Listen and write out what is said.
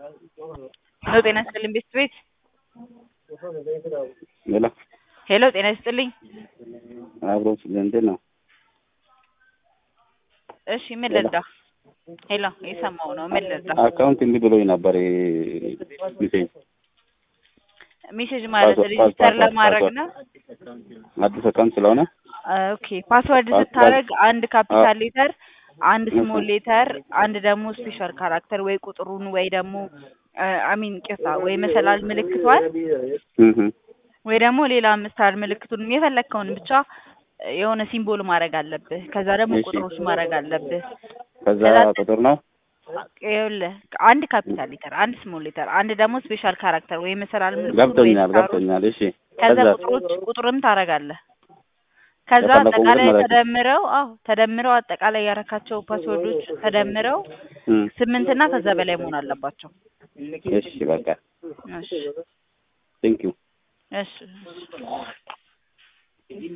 ሄሎ ጤና ይስጥልኝ ቤት ቤት ሄሎ ሄሎ ጤና ይስጥልኝ አብሮ እንዴት ነው? እሺ ምን ልርዳ? ሄሎ የሰማው ነው ምን ልርዳ? አካውንት እንዲህ ብሎኝ ነበር ሜሴጅ ሜሴጅ ማለት ፓስወርድ- ሬጂስተር ፓስወርድ- ለማድረግ ፓስወርድ። ነው። አዲስ አካውንት ስለሆነ ኦኬ ፓስወርድ ፓስ- ስታደርግ አንድ ካፒታል ሌተር፣ አንድ እሺ። ስሞል ሌተር፣ አንድ ደግሞ ስፔሻል ካራክተር ወይ ቁጥሩን ወይ ደግሞ አሚን ቅርታ ወይ መሰላል ምልክቷን እህ ወይ ደግሞ ሌላ ምስታር ምልክቱን የፈለግከውን ብቻ የሆነ ሲምቦል ማድረግ አለብህ። ከዛ ደግሞ እሺ። ቁጥሮች ማድረግ አለብህ። ከዛ ከዛ- ቁጥር ነው ይኸውልህ አንድ ካፒታል ሌተር፣ አንድ ስሞል ሌተር፣ አንድ ደግሞ ስፔሻል ካራክተር ወይ መሰላል ምልክቱን ወይ ገብቶኛል ስታሩን ገብቶኛል። እሺ ከዛ ከዛ ቁጥሮች ቁጥርም ታደርጋለህ። ከዛ የፈለገው አጠቃላይ ቁጥር ማለት ነው። ተደምረው አዎ ተደምረው አጠቃላይ ያረካቸው ፓስወርዶች ተደምረው እም፣ ስምንት እና ከዛ በላይ መሆን አለባቸው። እሺ በቃ እሺ ቴንክ ዩ እሺ